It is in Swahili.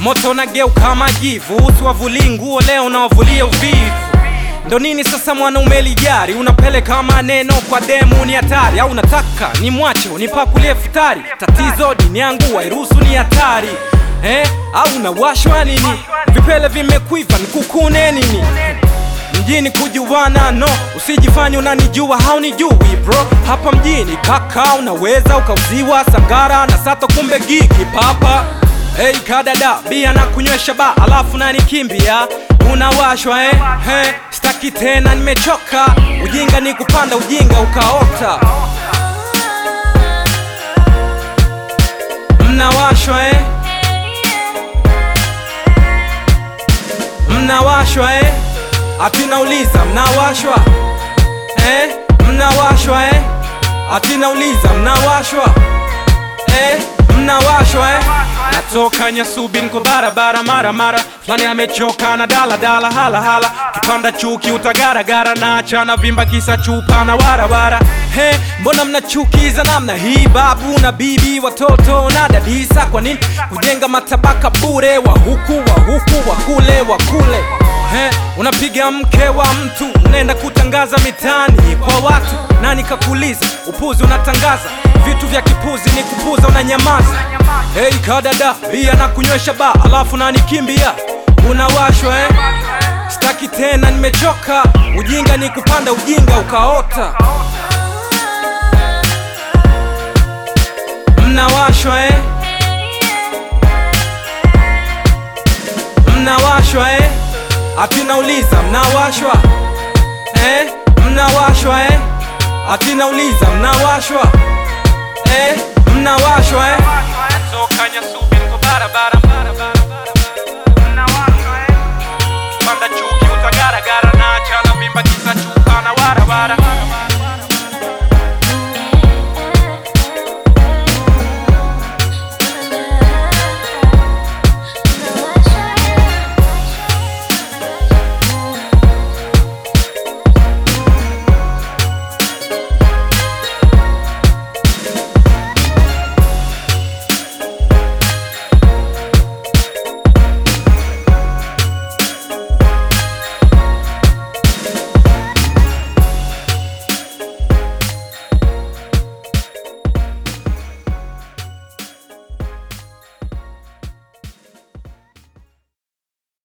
moto nageuka majivu, usiwavulie nguo leo nawavulie uvivu. Ndo nini sasa mwanaume lijari, unapeleka maneno kwa demu, ni hatari au unataka ni mwache unipakulie futari? Tatizo dini yangu wairuhusu, ni hatari eh? Au unawashwa nini? Vipele vimekuiva nikukune nini? mjini kujuana no, usijifanye unanijua haunijui bro. Hapa mjini kaka, unaweza ukauziwa sangara na sato, kumbe gigi papa. Hey kadada, bia na kunywesha ba, alafu nanikimbia unawashwa eh? Hey, staki tena, nimechoka. Ujinga ni kupanda ujinga ukaota. Mnawashwa eh? Mnawashwa eh? Ati nauliza mnawashwa eh? Mnawashwa eh? Ati nauliza mnawashwa eh? Mnawashwa eh? Natoka Nyasubi niko barabara mara mara fulani amechoka na dala dala hala hala kipanda chuki utagaragara na achana vimba kisa chupa na warawara he mbona mnachukiza namna hii babu na bibi watoto na dadisa kwa nini kujenga matabaka bure wa huku wa huku wa kule wa kule He, unapiga mke wa mtu unaenda kutangaza mitaani kwa watu nani kakuuliza upuzi unatangaza vitu vya kipuzi ni kupuza unanyamaza hei kadada bia na kunywesha ba alafu nanikimbia unawashwa eh? staki tena nimechoka ujinga ni kupanda ujinga ukaota mnawashwa eh? mnawashwa eh? Ati nauliza mnawashwa eh? Mnawashwa eh? Ati nauliza mnawashwa eh? Mnawashwa eh? Toka Nyasubi niko barabara barabara